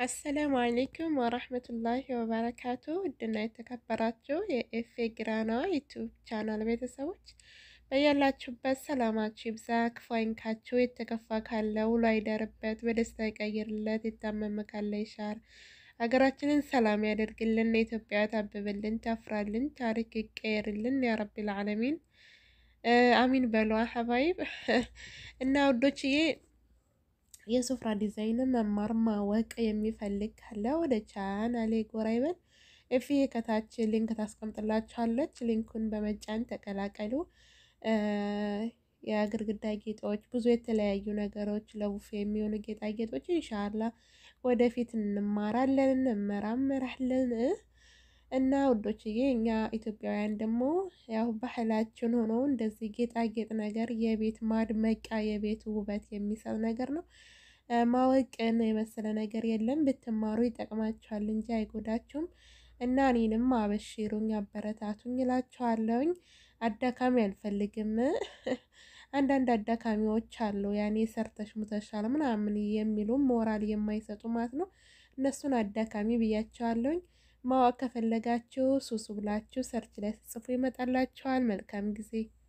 አሰላሙ አሌይኩም ወራህመቱላሂ ወበረካቱ ውድና የተከበራችሁ የኤፌ ጊራና ዩቱብ ቻናል ቤተሰቦች በያላችሁበት ሰላማችሁ ይብዛ፣ ክፉ አይንካችሁ። የተከፋ ካለ ውሎ አይደርበት፣ በደስታ ይቀይርለት። የታመመ ካለ ይሻር። ሀገራችንን ሰላም ያደርግልን። ኢትዮጵያ ታብብልን፣ ታፍራልን፣ ታሪክ ይቀየርልን። ያ ረቢል ዓለሚን አሚን በሏ ሀባይብ እና ውዶችዬ የሱፍራ ዲዛይን መማር ማወቅ የሚፈልግ ካለ ወደ ቻናሌ ጎራ ይበል። እፊ ከታች ሊንክ ታስቀምጥላችኋለች። ሊንኩን በመጫን ተቀላቀሉ። የግድግዳ ጌጦች፣ ብዙ የተለያዩ ነገሮች ለቡፌ የሚሆኑ ጌጣጌጦች ኢንሻአላ ወደፊት እንማራለን እንመራመራለን። እና ውዶችዬ እኛ ኢትዮጵያውያን ደግሞ ያው ባህላችን ሆኖ እንደዚህ ጌጣጌጥ ነገር የቤት ማድመቂያ የቤት ውበት የሚሰጥ ነገር ነው። ማወቅን የመሰለ ነገር የለም። ብትማሩ ይጠቅማችኋል እንጂ አይጎዳችሁም። እና እኔንም አበሽሩኝ አበረታቱኝ እላችኋለሁኝ። አዳካሚ አልፈልግም። አንዳንድ አዳካሚዎች አሉ ያኔ ሰርተሽ ሙተሻል ምናምን የሚሉ ሞራል የማይሰጡ ማለት ነው። እነሱን አዳካሚ ብያቸዋለሁኝ። ማወቅ ከፈለጋችሁ ሱሱ ብላችሁ ሰርች ላይ ስጽፉ ይመጣላችኋል። መልካም ጊዜ